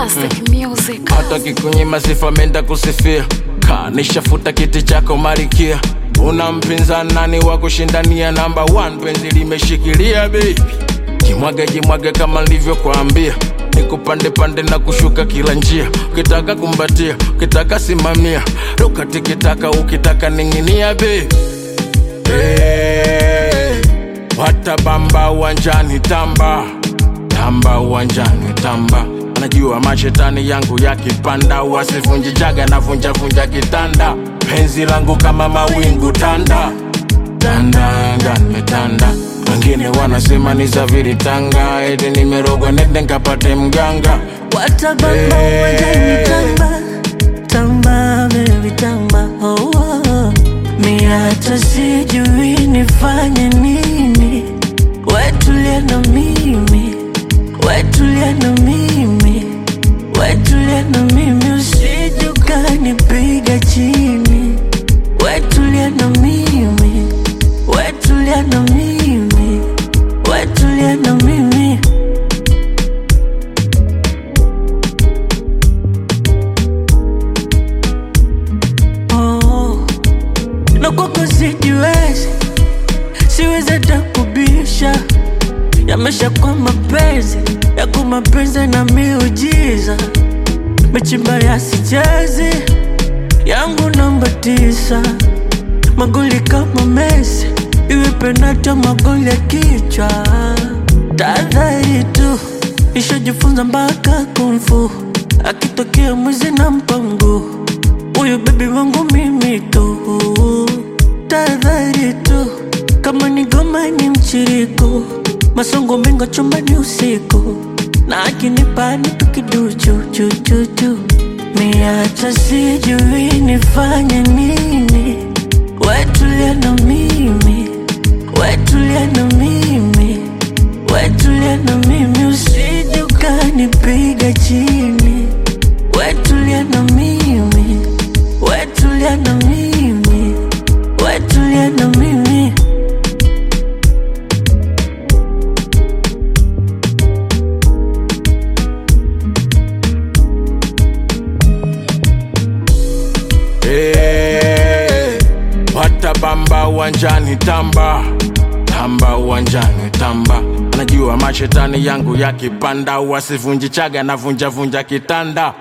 Classic music. hata kikunyima sifa menda kusifia kanishafuta kiti chako marikia una mpinzani nani wa kushindania namba 1 penzi limeshikilia baby jimwage jimwage kama nilivyokuambia nikupande pande na kushuka kila njia ukitaka kumbatia ukitaka simamia ruka tikitaka ukitaka ning'inia baby hey, watabamba uwanjani tamba tamba uwanjani tamba najua mashetani yangu yakipanda wasivunji jaga na vunja vunja kitanda penzi langu kama mawingu tanda tanda nimetanda wengine wanasema ni zaviri tanga eti nimerogwa nende nkapate mganga Watabamba Hey. uwanjani tamba tamba baby tamba oh, oh. Mi hata sijui nifanye nini, wetulia na mimi, wetulia na mimi, wetulia na mimi, usije ukanipiga chini, wetulia na mimi, wetulia na mimi, wetulia na mimi. oh. na kwako sijiwezi, siwezi hata kubisha, yamesha kwa mapenzi yako mapenzi na miujiza, mechimba yasichezi yangu namba tisa, magoli kama Messi, iwe penati au magoli ya kichwa, tahadhari tu, ishajifunza mpaka kumfu, akitokea mwizi na mpango Huyu bebi wangu mimi tu, tahadhari tu, kama ni goma ni mchiriko, masongo mengo chumbani usiku, na akinipa ni tukiduchu chu chu chu, mi hata sijui nifanye nini, wetulia na mimi, wetulia na mimi, wetulia na mimi, usije ukanipiga chini, wetulia na mimi, wetulia na mimi, wetulia na mimi. hey, watabamba uwanjani tamba tamba uwanjani tamba najua mashetani yangu yakipanda wasivunji chaga na vunja vunja kitanda